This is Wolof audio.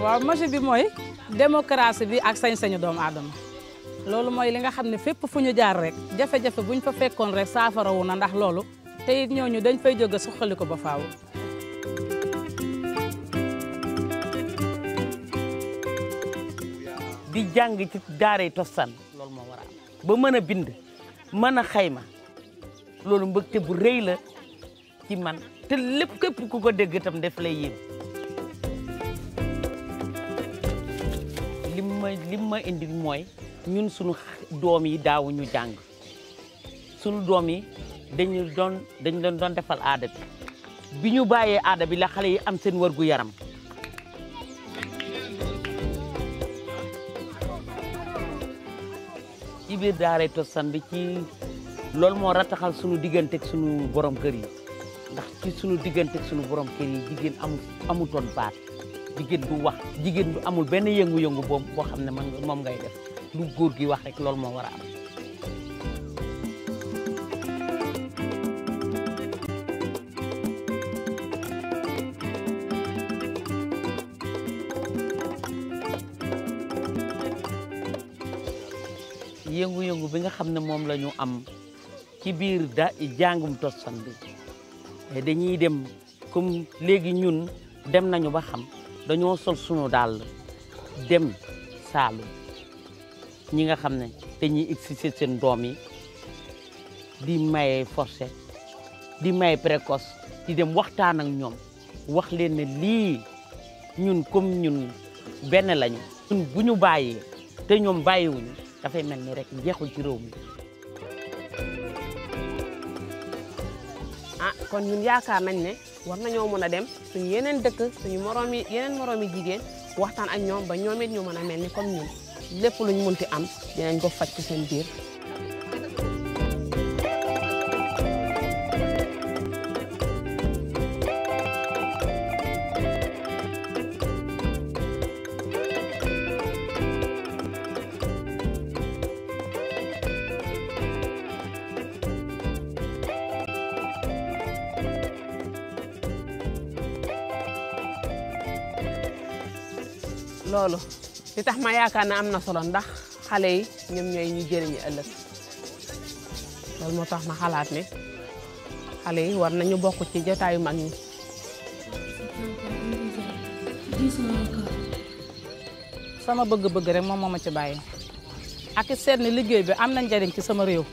waaw magie bi mooy démocratie bi ak sañ-sañu doomu aadama loolu mooy li nga xam ne fépp fu ñu jaar rek jafe-jafe buñ fa fekkoon rek saafarawu na ndax loolu te it ñooñu dañ fay jóge suqali ko ba faaw. di jàng ci daaray tostan loolu moo war a am ba mën a bind mën a xayma loolu mbëgte bu rëy la ci man te lépp képp ku ko dégg itam def lay yéem lim ma lim ma indi mooy ñun sunu doom yi daawu ñu jàng sunu doom yi dañu doon dañu leen doon defal aada bi bi ñu bàyyee aada bi la xale yi am seen wërgu yaram ci biir daaray Tostan bi ci loolu moo rataxal sunu digganteeg sunu borom kër yi ndax ci sunu digganteeg sunu borom kër yi jigéen amu amutoon baat jigéen du wax jigéen du amul benn yëngu-yëngu boobu boo xam ne man moom ngay def lu góor gi wax rek loolu moo war a am. yëngu-yëngu bi nga xam ne moom la ñu am ci biir da jàngum Tostan bi dañuy dem comme léegi ñun dem nañu ba xam dañoo sol sunu dàll dem Saalum ñi nga xam ne dañuy exercer seen doom yi di maye forcé di maye précoce di dem waxtaan ak ñoom wax leen ne lii ñun comme ñun benn lañu ñun bu ñu bàyyee te ñoom bàyyiwuñu dafay mel ni rek jeexul ci réew mi ah kon ñun yaakaar nañ ne war nañoo mën a dem suñu yeneen dëkk suñu moroom yi yeneen moroom yi jigéen waxtaan ak ñoom ba ñoom it ñu mën a mel ni comme ñun lépp luñ munti am dinañ ko faj ci seen biir loolu li tax ma yaakaar ne am na solo ndax xale yi ñoom ñooy ñu jëriñu ëllëg loolu moo tax ma xalaat ne xale yi war nañu bokk ci jotaayu mag ñi sama bëgg-bëgg rek moom moo ma ci bàyyi ak it seet ne liggéey bi am na njariñ ci sama réew.